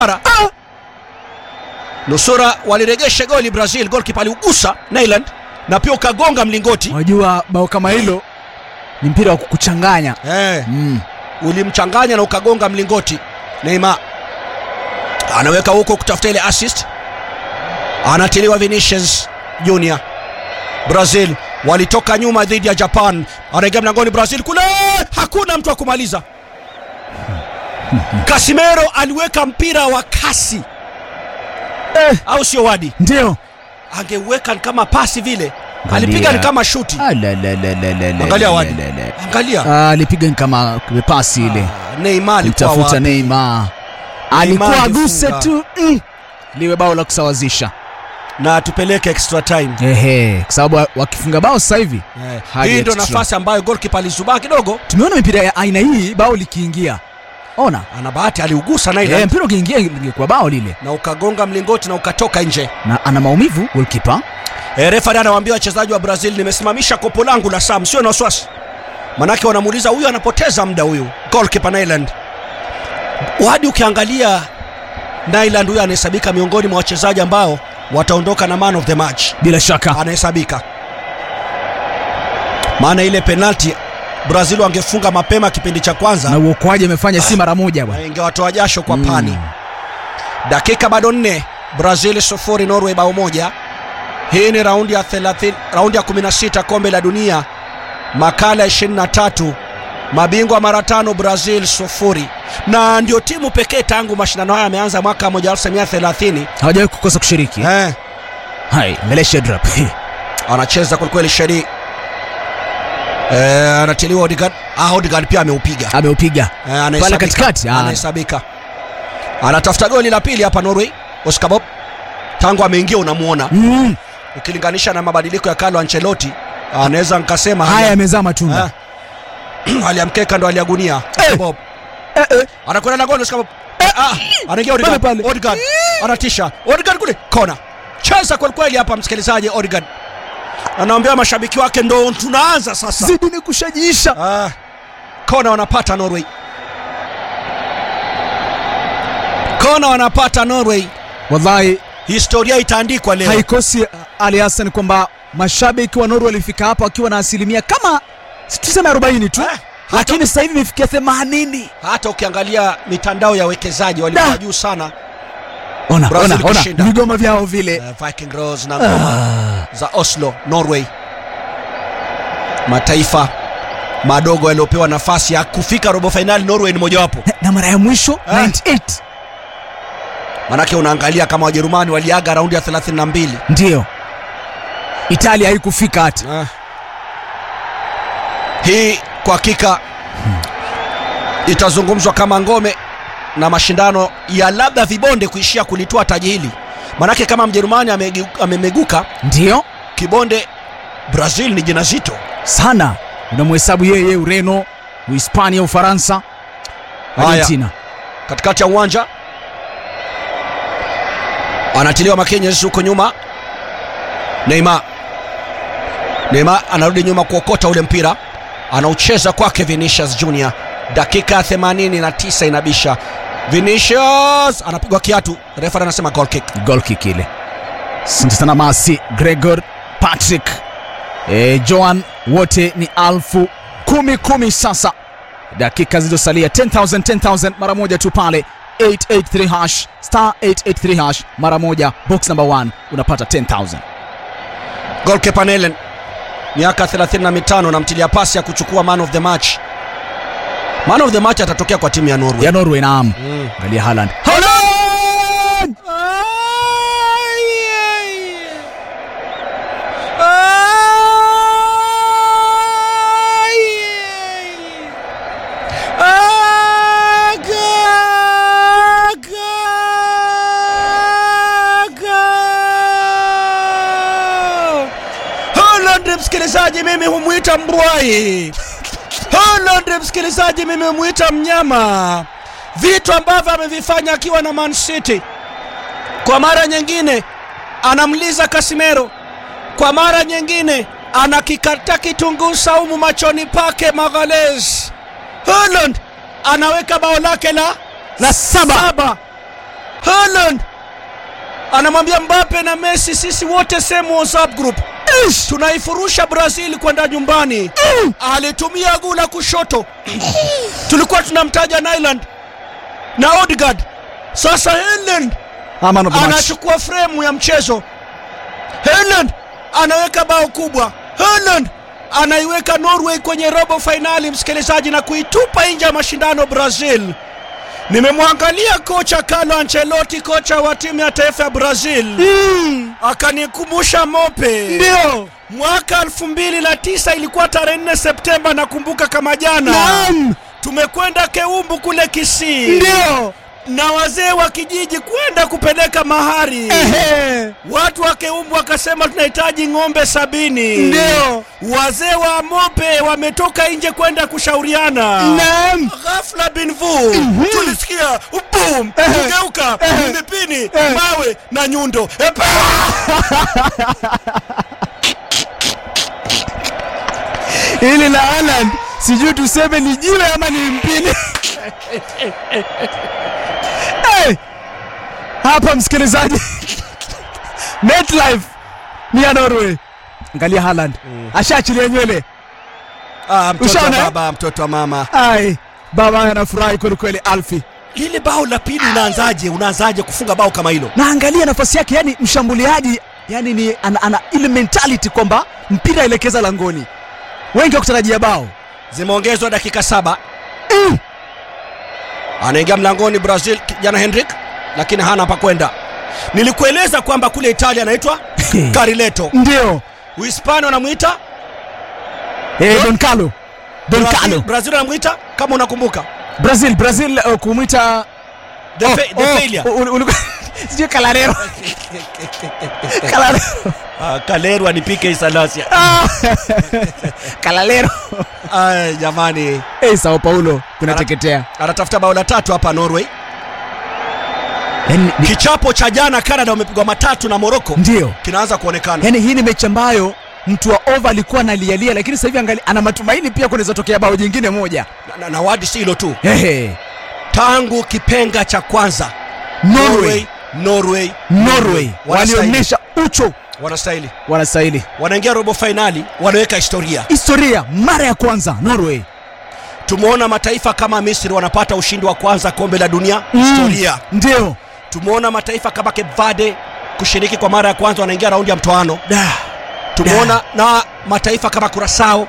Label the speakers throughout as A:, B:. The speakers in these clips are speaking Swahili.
A: Ah! nusura waliregesha goli brazil golkipa aliugusa nyland na pia ukagonga mlingoti
B: unajua bao kama hilo ni mpira wa kukuchanganya
A: eh,
B: mm.
A: ulimchanganya na ukagonga mlingoti neima anaweka huko kutafuta ile assist anatiliwa vinicius junior brazil walitoka nyuma dhidi ya japan anaingia mlangoni brazil kule hakuna mtu wa kumaliza kasimero aliweka mpira wa kasi
B: eh,
A: au sio wadi
B: ndio
A: angeweka ni kama pasi vile
B: Angalia.
A: alipiga ni kama shuti
B: Ah, la, la, la, la, la, la,
A: Angalia
B: la,
A: Wadi.
B: la, la.
A: angalia
B: Ah, alipiga ni kama pasi ile
A: Ah, Neymar alikuwa
B: mtafuta
A: wapi?
B: Neymar alikuwa aguse
A: alifunga.
B: tu mm. liwe bao la kusawazisha
A: na tupeleke extra time
B: ehe kwa sababu wakifunga bao sasa hivi
A: Eh,
B: Hadi
A: hii ndio
B: extra.
A: nafasi ambayo golkipa alizubaa kidogo
B: tumeona mipira ya aina hii bao likiingia ona
A: ana bahati aliugusa na
B: e,
A: ile
B: mpira ukiingia ingekuwa bao lile
A: na ukagonga mlingoti na ukatoka nje
B: na ana maumivu golkipa
A: e, refari anawaambia wachezaji wa brazil nimesimamisha kopo langu la sam sio na wasiwasi manake wanamuuliza huyu anapoteza muda huyu golkipa nyland hadi ukiangalia nyland huyu anahesabika miongoni mwa wachezaji ambao wataondoka na man of the match
B: bila shaka
A: anahesabika maana ile penalti brazil wangefunga mapema kipindi cha kwanza
B: na uokoaji amefanya si mara moja bwana
A: ingewatoa jasho kwa
B: Mm.
A: pani dakika bado nne brazil sufuri norway bao moja hii ni raundi ya 30 raundi ya 16 kombe la dunia makala ya 23 mabingwa mara tano brazil sufuri na ndio timu pekee tangu mashindano haya yameanza mwaka 1930
B: hawajawahi kukosa kushiriki
A: eh,
B: hai mbele shedrap
A: anacheza kwelikweli sheri eh, anatiliwa Odegaard. Ah, Odegaard pia ameupiga
B: ameupiga
A: Eh, anahesabika.
B: Pale katikati, ah.
A: anahesabika anatafuta goli la pili hapa norway oscar bob tangu ameingia unamuona
B: mm.
A: ukilinganisha na mabadiliko ya carlo ancelotti anaweza nkasema
B: haya
A: hali-
B: yamezaa matunda
A: Ah. hali ya mkeka ndo aliagunia Oscar
B: Eh.
A: Bob.
B: eh, eh.
A: anakwenda na goli Oscar Bob. Eh, ah, anaingia Odegaard.
B: Pale, pale.
A: Odegaard. anatisha Odegaard kule kona cheza kwelikweli hapa msikilizaji Odegaard anaambia mashabiki wake ndo tunaanza sasa
B: zidi ni kushajiisha
A: Ah, kona wanapata Norway, kona wanapata Norway.
B: wallahi
A: Historia itaandikwa leo.
B: haikosi ali hassan kwamba mashabiki wa norway walifika hapa wakiwa na asilimia kama tuseme 40 tu
A: Eh,
B: lakini sasa hivi imefikia 80
A: Hata ukiangalia mitandao ya wekezaji walikuwa
B: Da.
A: juu sana,
B: ona
A: Brazil
B: ona ona
A: kushinda.
B: vigoma vyao vile
A: uh, Viking Rose na ngoma
B: ah.
A: za Oslo, Norway, mataifa madogo yaliyopewa nafasi ya kufika robo fainali. Norway ni mojawapo,
B: na mara ya mwisho
A: Ah.
B: 98
A: manake unaangalia kama Wajerumani waliaga raundi ya 32
B: ndiyo italia haikufika hata
A: Ah. Hii kwa hakika itazungumzwa kama ngome na mashindano ya labda vibonde kuishia kulitoa taji hili, manake kama Mjerumani amegu- amemeguka
B: ndiyo
A: kibonde, Brazil ni jina zito.
B: sana unamhesabu yeye ureno uhispania ufaransa
A: Haya.
B: argentina
A: Katikati ya uwanja anatiliwa Makenyes huko nyuma, Neymar Neymar anarudi nyuma kuokota ule mpira, anaucheza kwake Vinicius Junior. Dakika ya 89 inabisha, Vinicius anapigwa kiatu, refa anasema goal kick.
B: gol kick ile asante sana masi gregor patrick e, joan wote ni alfu kumi kumi sasa dakika zilizosalia 10000 10000 mara moja tu pale 883 hash star 883 hash mara moja box number 1 unapata 10000
A: Goalkeeper Nelen miaka 35 namtilia pasi ya kuchukua man of the match. Man of the match atatokea kwa timu ya Norway.
B: ya norway naam
A: Mm.
B: angalia haland
A: Holland msikilizaji, mimi humwita mbwai. Holland msikilizaji, mimi humwita mnyama. Vitu ambavyo amevifanya akiwa na Man City, kwa mara nyingine anamliza Casemiro, kwa mara nyingine anakikata kitunguu saumu machoni pake Magalhaes. Holland anaweka bao lake la
B: la saba
A: saba Haaland anamwambia Mbappe na Messi, sisi wote same WhatsApp group
B: Ish!
A: tunaifurusha Brazil kwenda nyumbani. Alitumia guu la kushoto, tulikuwa tunamtaja Nyland na Odegaard. Sasa Haaland
B: Ah, man of the match.
A: anachukua fremu ya mchezo. Haaland anaweka bao kubwa. Haaland anaiweka Norway kwenye robo fainali, msikilizaji, na kuitupa nje ya mashindano Brazil. Nimemwangalia kocha Carlo Ancelotti, kocha wa timu ya taifa ya Brazil,
B: Mm,
A: akanikumbusha Mope
B: Ndio.
A: mwaka 2009 ilikuwa tarehe 4 Septemba, nakumbuka kama jana.
B: Naam.
A: Tumekwenda Keumbu kule Kisii
B: Ndio.
A: na wazee wa kijiji kwenda kupeleka mahari.
B: Ehe.
A: Watu wa Keumbu wakasema tunahitaji ng'ombe sabini.
B: Ndio.
A: Wazee wa Mope wametoka nje kwenda kushauriana.
B: Naam.
A: Ghafla bin vu tulisikia boom,
B: Ehe.
A: kugeuka
B: Ehe.
A: mipini,
B: Ehe.
A: mawe na nyundo. Epa!
B: Hili la Haaland sijui tuseme ni jiwe ama ni mpini. hey! Hapa msikilizaji, MetLife ni ya Norway. Angalia Haaland ashaachilia nywele.
A: Ah, mtoto wa
B: Ushaona, eh?
A: baba, mtoto wa mama.
B: Ai, baba anafurahi kweli kweli, Alfi.
A: Lile bao la pili unaanzaje? Unaanzaje kufunga bao kama hilo?
B: Na angalia nafasi yake, yani mshambuliaji, yani ni ana, ana ile mentality kwamba mpira elekeza langoni. Wengi wakutarajia bao.
A: Zimeongezwa dakika saba.
B: Mm.
A: anaingia mlangoni Brazil kijana Henrik, lakini hana pa kwenda. Nilikueleza kwamba kule Italia anaitwa Carileto,
B: Ndio.
A: Uhispania wanamwita
B: Eh, Don Carlo. Don
A: Brazil,
B: Carlo.
A: Brazil wanamwita kama unakumbuka
B: Brazil, Brazil uh, kumwita
A: the,
B: Oh,
A: fa- the
B: oh,
A: failure.
B: ul- ul- sijui Kalarero. Kalarero.
A: Ah, Kalerwa ni PK Salasia.
B: Ah. Kalalero.
A: Ay, jamani,
B: Eh, Sao Paulo kunateketea.
A: anatafuta bao la tatu hapa Norway.
B: Yaani ni-
A: Kichapo cha jana Canada wamepigwa matatu na Morocco
B: Ndio.
A: kinaanza kuonekana.
B: Yaani hii ni mechi ambayo mtu wa over alikuwa analialia, lakini sasa hivi angali ana matumaini pia kunaweza tokea bao jingine moja.
A: Na, na, na wadi si hilo tu,
B: Ehe.
A: tangu kipenga cha kwanza
B: Norway,
A: Norway,
B: Norway
A: Wanastahili.
B: walionyesha ucho,
A: wanastahili,
B: wanastahili
A: wanaingia robo fainali, wanaweka historia.
B: historia mara ya kwanza Norway.
A: Tumeona mataifa kama Misri wanapata ushindi wa kwanza kombe la dunia, historia.
B: Ndio.
A: Tumeona mataifa kama Cape Verde kushiriki kwa mara ya kwanza, wanaingia raundi ya mtoano.
B: Da.
A: Tumeona na mataifa kama Curacao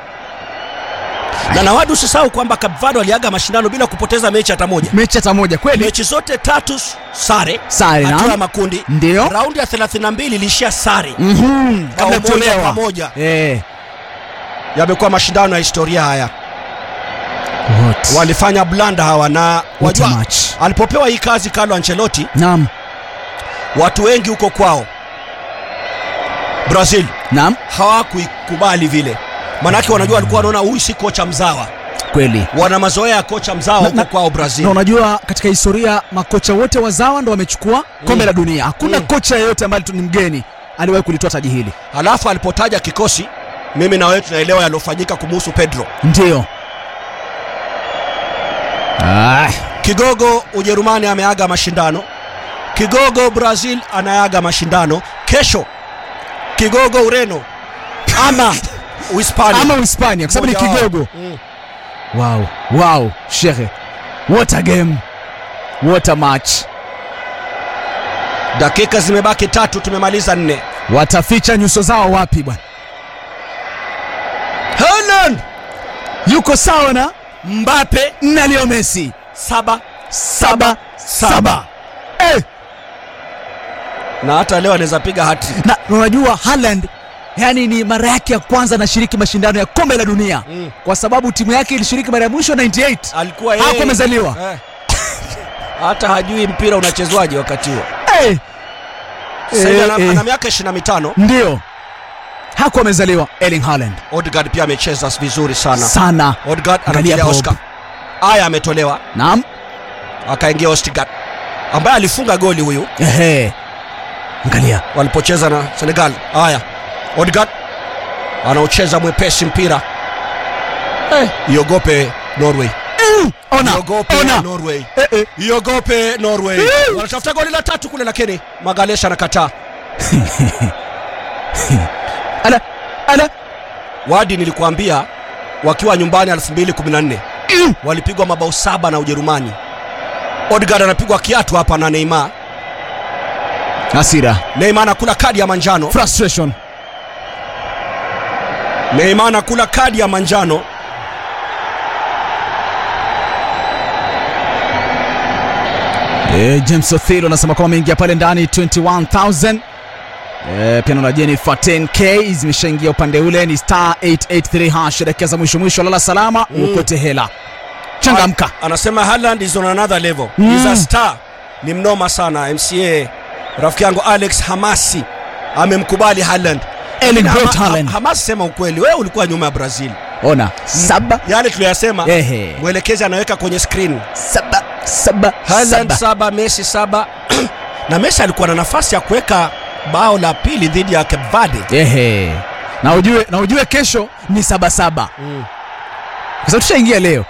A: na nawadu, usisahau kwamba Cape Verde waliaga mashindano bila kupoteza mechi hata moja.
B: Mechi hata moja kweli.
A: Mechi zote tatu s- sare,
B: Sare,
A: hatua
B: naam.
A: ya makundi.
B: Ndio.
A: Raundi ya 32 ilishia sare.
B: Mhm.
A: Bao
B: Kabla
A: moja
B: kutolewa.
A: kwa moja.
B: Eh.
A: Yamekuwa mashindano ya historia haya,
B: What?
A: walifanya blanda hawa na
B: What a
A: wajua,
B: match.
A: alipopewa hii kazi Carlo Ancelotti,
B: Naam.
A: watu wengi huko kwao Brazil
B: Naam.
A: hawakuikubali vile, manake wanajua walikuwa wanaona huyu si kocha mzawa,
B: Kweli.
A: wana mazoea ya kocha mzawa
B: Na-
A: huko
B: na-
A: kwao Brazil.
B: Na unajua katika historia makocha wote wazawa ndo wamechukua kombe la dunia. Hakuna
A: Mm.
B: kocha yeyote ambaye tu ni mgeni aliwahi kulitoa taji hili.
A: Halafu alipotaja kikosi, mimi na wewe tunaelewa yaliyofanyika kumuhusu Pedro.
B: Ndio. Ah,
A: Kigogo Ujerumani ameaga mashindano, kigogo Brazil anayaga mashindano. Kesho kigogo Ureno ama Uhispania
B: ama Uhispania kwa sababu ni
A: Mmoja wao.
B: kigogo.
A: Mm.
B: Wow, wow, shehe. What a game. What a match.
A: Dakika zimebaki tatu, tumemaliza nne.
B: Wataficha nyuso zao wapi bwana?
A: Haaland,
B: Yuko sawa na
A: Mbappe
B: na Leo Messi.
A: saba
B: Saba
A: saba.
B: saba. Eh,
A: na hata leo anaweza piga hattrick.
B: na unajua Haaland yani ni mara yake ya kwanza anashiriki mashindano ya kombe la dunia
A: Mm.
B: kwa sababu timu yake ilishiriki mara ya mwisho 98
A: Alikuwa
B: hapo
A: yeye
B: amezaliwa
A: eh, hata hajui mpira unachezwaje wakati huo.
B: Eh,
A: Sasa hivi
B: eh,
A: ana,
B: eh.
A: ana miaka 25.
B: ndio hakuwa amezaliwa Erling Haaland
A: Odegaard pia amecheza vizuri sana.
B: sana
A: Odegaard
B: Angalia
A: anapiga
B: Bob.
A: Oscar. Aya ametolewa
B: naam
A: akaingia Odegaard ambaye alifunga goli huyu
B: ehe angalia
A: walipocheza na Senegal. Haya, Odegaard anaocheza mwepesi mpira eh, iogope Norway,
B: ona
A: iogope
B: ona
A: Norway.
B: Eh, eh.
A: iogope Norway. Wanatafuta goli la tatu kule, lakini Magalesha anakataa.
B: ala ala
A: Wadi, nilikuambia wakiwa nyumbani 2014 walipigwa mabao saba na Ujerumani. Odegaard anapigwa kiatu hapa na Neymar.
B: hasira
A: Neymar anakula kadi ya manjano.
B: frustration
A: Neymar anakula kadi ya manjano.
B: e, James Othilo anasema kwamba ameingia pale ndani 21000 e, pia naona Jennifer 10k zimeshaingia upande ule ni star 883 hash dakika za mwisho mwisho lala salama
A: Mm.
B: ukote hela changamka
A: Anasema Haaland is on another level.
B: Mm.
A: He's a star. Ni mnoma sana. MCA rafiki yangu Alex Hamasi amemkubali Haaland.
B: Erling
A: Hama-
B: Braut Haaland.
A: Ha- Hamasi, sema ukweli, wewe ulikuwa nyuma ya Brazil.
B: ona saba
A: Yale tuliyasema
B: ehe
A: mwelekezi anaweka kwenye screen.
B: saba saba
A: Haaland
B: saba
A: saba, Messi saba na Messi alikuwa na nafasi ya kuweka bao la pili dhidi ya Cape Verde.
B: ehe na ujue na ujue kesho ni saba saba
A: Mm.
B: kwa sababu tushaingia leo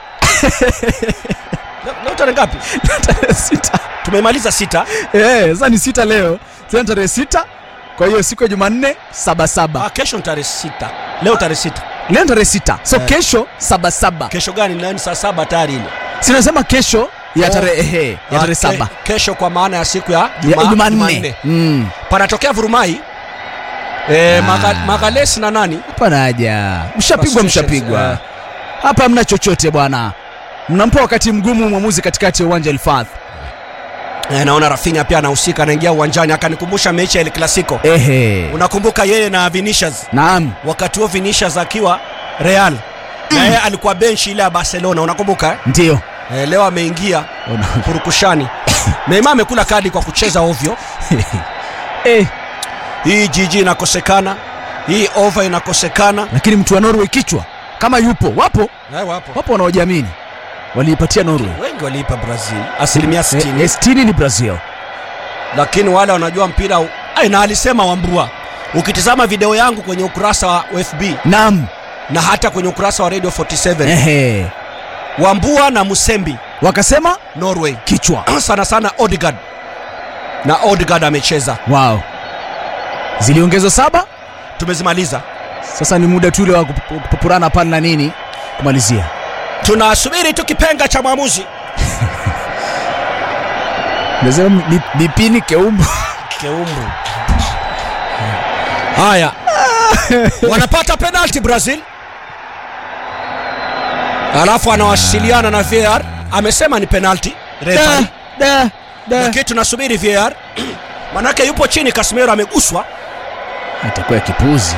A: Leo- Leo tarehe ngapi?
B: tarehe sita
A: Tumemaliza sita.
B: Eh, sasa ni sita leo tena tarehe sita kwa hiyo siku ya jumanne saba saba
A: Ah, kesho ni tarehe sita. Leo tarehe sita.
B: leo tarehe sita so
A: Eh.
B: kesho saba saba
A: Kesho gani? Leo ni saa saba tayari ile.
B: sinasema kesho ya
A: Oh.
B: tarehe ehe, ya
A: Ah,
B: tarehe
A: ke-
B: saba
A: Kesho kwa maana ya siku ya
B: ya
A: Juma-
B: jumanne
A: Jumanne.
B: Mm,
A: Panatokea vurumai. Eh,
B: Ah.
A: Maga, Magalesi na nani?
B: hapana haja mshapigwa
A: Frustrations,
B: mshapigwa
A: eh.
B: hapa hamna chochote bwana mnampa wakati mgumu mwamuzi katikati ya uwanja Elfath
A: Eh, naona Rafinha pia anahusika anaingia uwanjani akanikumbusha mechi ya El Clasico.
B: ehe
A: Unakumbuka yeye na Vinicius
B: naam
A: wakati huo Vinicius akiwa Real na yeye alikuwa benchi ile ya Barcelona unakumbuka eh?
B: ndio
A: Eh, leo ameingia
B: Ona-
A: purukushani. Neymar amekula kadi kwa kucheza ovyo.
B: eh,
A: Hii jiji inakosekana, hii over inakosekana.
B: lakini mtu wa Norway kichwa kama yupo wapo
A: Eh, wapo
B: wapo wanaojiamini waliipatia Norway
A: wengi waliipa Brazil asilimia 60
B: Eh, eh, 60 ni Brazil
A: lakini wale wanajua mpira u- Ai, na alisema Wambua, ukitizama video yangu kwenye ukurasa wa FB
B: naam
A: na hata kwenye ukurasa wa Radio 47
B: ehe
A: Wambua na Musembi
B: wakasema
A: Norway
B: kichwa
A: sana sana Odegaard na Odegaard amecheza.
B: wow ziliongezwa saba
A: Tumezimaliza,
B: sasa ni muda tu ule wa kup- kupupurana pale na nini kumalizia
A: tunasubiri tu kipenga cha mwamuzi.
B: nasema bipini keumbu
A: Keumbu. Haya, wanapata penalti Brazil, alafu anawasiliana na VAR, amesema ni penalti referee.
B: da, da.
A: lakini tunasubiri VAR manake yupo chini, Casemiro ameguswa,
B: itakuwa ya kipuzi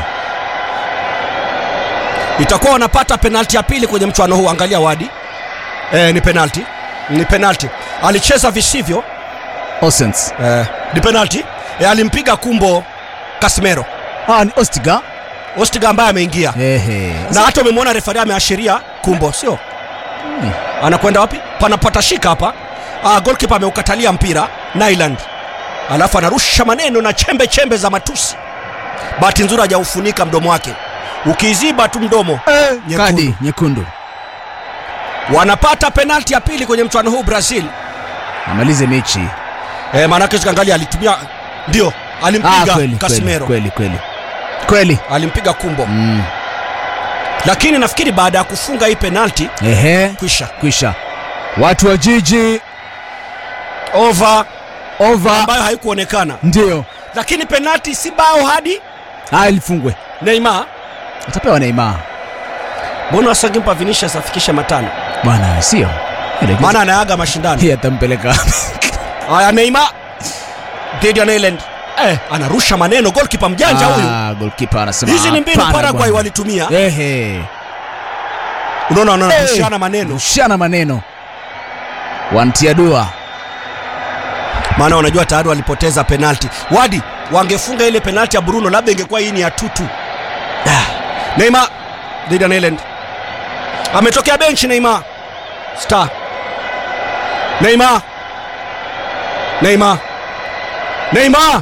A: itakuwa wanapata penalti ya pili kwenye mchuano huu. Angalia Wadi, e, ni penalti, ni penalti, alicheza visivyo
B: Osens
A: e, ni penalti e, alimpiga kumbo Casemiro
B: ah, ni Ostiga
A: Ostiga ambaye ameingia
B: ehe
A: na hata umemwona refari ameashiria kumbo, sio
B: Hmm.
A: anakwenda wapi? Panapata shika hapa. Ah, goalkeeper ameukatalia mpira Nyland, alafu anarusha maneno na chembe chembe za matusi. Bahati nzuri hajaufunika mdomo wake, ukiziba tu mdomo Nyekundu.
B: kadi nyekundu
A: wanapata penalti ya pili kwenye mchuano huu Brazil.
B: amalize mechi
A: E, maanake tukiangalia alitumia ndio
B: ah,
A: alimpiga
B: kweli, kweli,
A: Casemiro
B: kweli kweli kweli
A: alimpiga kumbo
B: mm.
A: lakini nafikiri baada ya kufunga hii penalti
B: ehe
A: kwisha
B: kwisha watu wa jiji
A: over
B: over
A: ambayo haikuonekana,
B: ndio
A: lakini penalti si bao hadi
B: ah, ilifungwe
A: Neymar.
B: atapewa Neymar
A: Mbona wasangimpa Vinicius afikishe matano?
B: bwana sio Ile
A: Maana anaaga mashindano.
B: hii atampeleka
A: Haya, Neymar dhidi ya Nyland eh, anarusha maneno, goalkeeper mjanja huyu.
B: ah, goalkeeper anasema
A: Hizi ni mbinu
B: hapana
A: Paraguay
B: bwana.
A: walitumia.
B: ehe
A: Unaona,
B: Eh.
A: wanarushana maneno,
B: rushana maneno wantia dua
A: maana wanajua tayari walipoteza penalti. Wadi wangefunga ile penalti ya Bruno, labda ingekuwa hii ni ya tutu. Ah, Neymar dhidi ya Nyland, ametokea benchi Neymar star. Neymar, Neymar, Neymar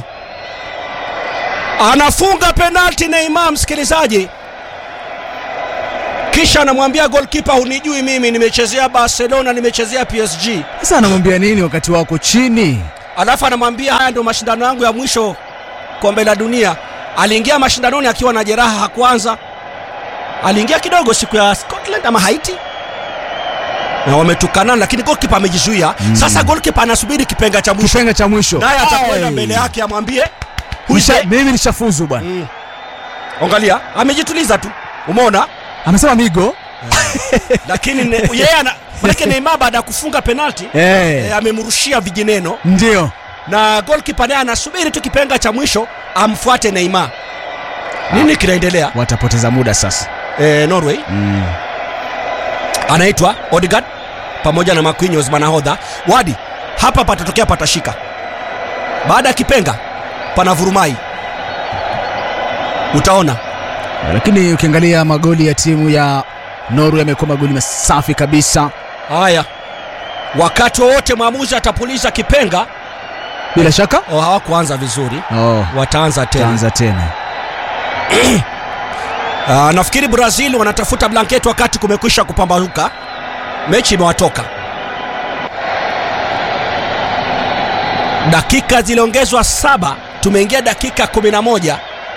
A: anafunga penalti. Neymar, msikilizaji, kisha anamwambia golkipa hunijui mimi nimechezea barcelona nimechezea psg
B: Sasa anamwambia nini wakati wako chini?
A: alafu anamwambia haya ndio mashindano yangu ya mwisho kombe la dunia aliingia mashindanoni akiwa na jeraha hakuanza aliingia kidogo siku ya scotland ama haiti na wametukanana lakini golkipa amejizuia mm. sasa golkipa anasubiri kipenga cha mwisho
B: Kipenga cha mwisho.
A: naye atakwenda
B: Ai.
A: mbele yake amwambie
B: Nisha,
A: "Huise."
B: mimi nishafuzu bwana.
A: mm. angalia amejituliza tu umeona
B: Amesema migo.
A: lakini ne- yeye ana manake Neymar baada ya kufunga penalti
B: Eh.
A: e, amemrushia vijineno
B: Ndio.
A: na goalkeeper naye anasubiri tu kipenga cha mwisho amfuate Neymar. Nini kinaendelea?
B: Watapoteza muda sasa.
A: E, Norway
B: Mm.
A: anaitwa Odegaard pamoja na Marquinhos manahodha. Wadi hapa patatokea patashika. Baada ya kipenga pana vurumai, utaona
B: Lakini ukiangalia magoli ya timu ya Norway yamekuwa magoli masafi kabisa.
A: haya. Wakati wowote mwamuzi atapuliza kipenga,
B: Bila shaka.
A: oh, hawakuanza vizuri,
B: Oh,
A: wataanza tena.
B: taanza tena.
A: Uh, nafikiri Brazil wanatafuta blanketi wakati kumekwisha kupambazuka, mechi imewatoka. Dakika ziliongezwa saba, tumeingia dakika 11.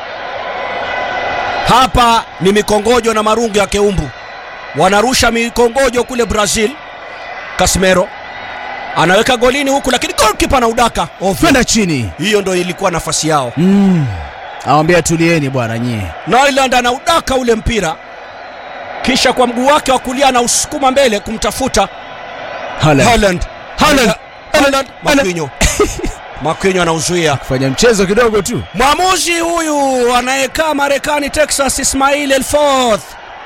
A: Hapa ni mikongojo na marungu ya keumbu, wanarusha mikongojo kule Brazil. Casemiro anaweka golini huku, lakini goalkeeper na udaka ovyo.
B: Kwenda chini.
A: Hiyo ndo ilikuwa nafasi yao.
B: Mm. Awambia tulieni bwana nyie.
A: Nyland anaudaka ule mpira, kisha kwa mguu wake wa kulia anausukuma mbele kumtafuta
B: Haaland.
A: Haaland.
B: Haaland.
A: Haaland. Marquinhos. Marquinhos anauzuia.
B: Fanya mchezo kidogo tu.
A: Mwamuzi huyu anayekaa Marekani, Texas, Ismail Elforth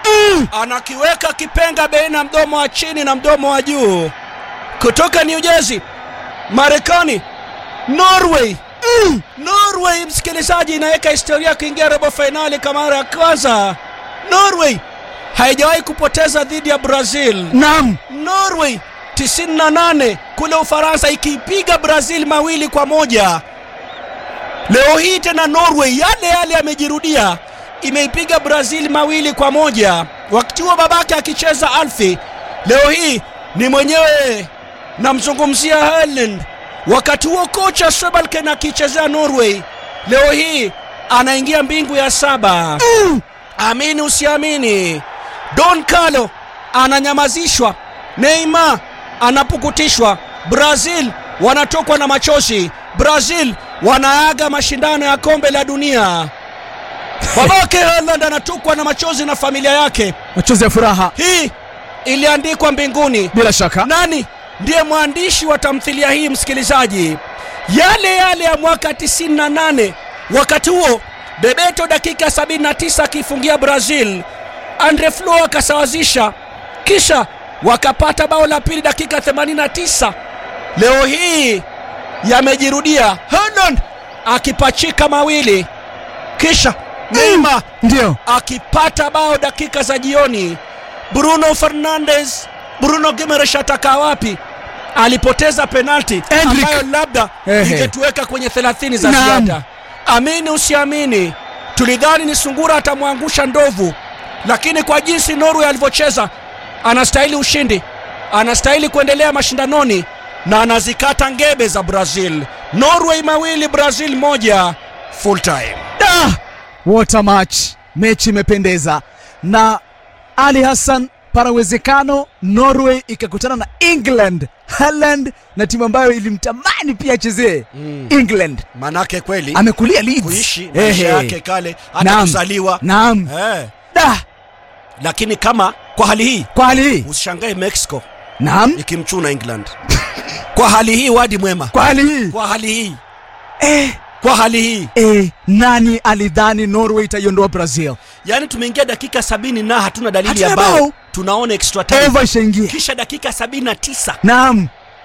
A: anakiweka kipenga baina mdomo wa chini na mdomo wa juu kutoka New Jersey, Marekani, Norway. Norway, msikilizaji, inaweka historia kuingia robo fainali kwa mara ya kwanza. Norway haijawahi kupoteza dhidi ya Brazil.
B: Naam.
A: Norway 98 kule Ufaransa ikiipiga Brazil mawili kwa moja. Leo hii tena Norway yale yale yamejirudia, imeipiga Brazil mawili kwa moja. Wakati huo babake akicheza Alfi, leo hii ni mwenyewe namzungumzia Haaland. Wakati huo kocha Sebalken akichezea Norway, leo hii anaingia mbingu ya saba. Amini usiamini, Don Carlo ananyamazishwa, Neymar anapukutishwa, Brazil wanatokwa na machozi, Brazil wanaaga mashindano ya kombe la dunia. Babake Haaland anatokwa na machozi na familia yake.
B: Machozi ya furaha.
A: Hii iliandikwa mbinguni.
B: Bila shaka.
A: Nani ndiye mwandishi wa tamthilia hii, msikilizaji? Yale yale ya mwaka 98. Wakati huo Bebeto dakika 79 akifungia Brazil, Andre Flo akasawazisha, kisha wakapata bao la pili dakika 89. Leo hii yamejirudia, Haaland akipachika mawili, kisha Neymar
B: Ndio.
A: akipata bao dakika za jioni. Bruno Fernandes, Bruno Gimenez atakaa wapi? Alipoteza penalti
B: Endrick.
A: ambayo labda
B: Ehe.
A: ingetuweka kwenye 30 za
B: Naam.
A: ziada. Amini usiamini, tulidhani ni sungura atamwangusha ndovu, lakini kwa jinsi Norway alivyocheza, anastahili ushindi, anastahili kuendelea mashindanoni na anazikata ngebe za Brazil. Norway mawili, Brazil moja, full time.
B: Da! What a match. Mechi imependeza na Ali Hassan, pana uwezekano Norway ikakutana na England, Haaland na timu ambayo ilimtamani pia achezee England.
A: Manake kweli
B: Amekulia Leeds.
A: kuishi maisha
B: Ehe.
A: yake kale hata
B: Naam.
A: kuzaliwa
B: Naam.
A: eh.
B: Da!
A: Lakini kama kwa hali hii
B: Kwa hali hii.
A: usishangae Mexico
B: Naam.
A: ikimchuna England kwa hali hii, wadi mwema,
B: Kwa hali hii.
A: kwa hali hii,
B: Eh,
A: kwa hali hii,
B: eh, nani alidhani Norway itaiondoa Brazil?
A: yaani tumeingia dakika sabini na hatuna dalili ya
B: Hatuna
A: bao,
B: bao.
A: tunaona extra time,
B: Eva ishaingia.
A: kisha dakika sabini na tisa
B: Naam.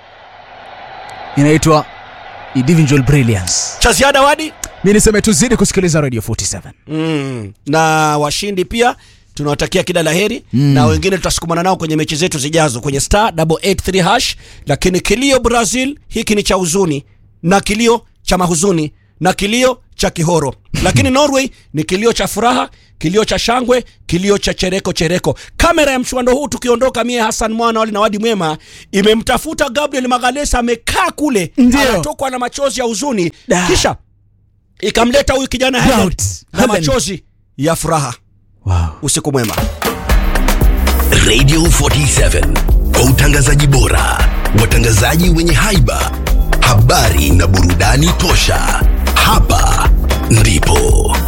B: Inaitwa individual brilliance.
A: cha ziada wadi
B: Mi niseme tuzidi kusikiliza Radio 47.
A: mm. na washindi pia tunawatakia kila laheri mm. na wengine tutasukumana nao kwenye mechi zetu zijazo kwenye star 883 hash lakini kilio brazil hiki ni cha huzuni na kilio cha mahuzuni na kilio cha kihoro lakini norway ni kilio cha furaha kilio cha shangwe kilio cha chereko chereko kamera ya mchuano huu tukiondoka mie hasan mwana wali na wadi mwema imemtafuta gabriel magalesa amekaa kule
B: Ndio.
A: anatokwa na machozi ya huzuni
B: Da.
A: kisha ikamleta huyu kijana Helen
B: Proud.
A: na
B: Helen.
A: machozi ya furaha
B: wow.
A: usiku mwema
C: Radio 47 kwa utangazaji bora, watangazaji wenye haiba, habari na burudani tosha. Hapa ndipo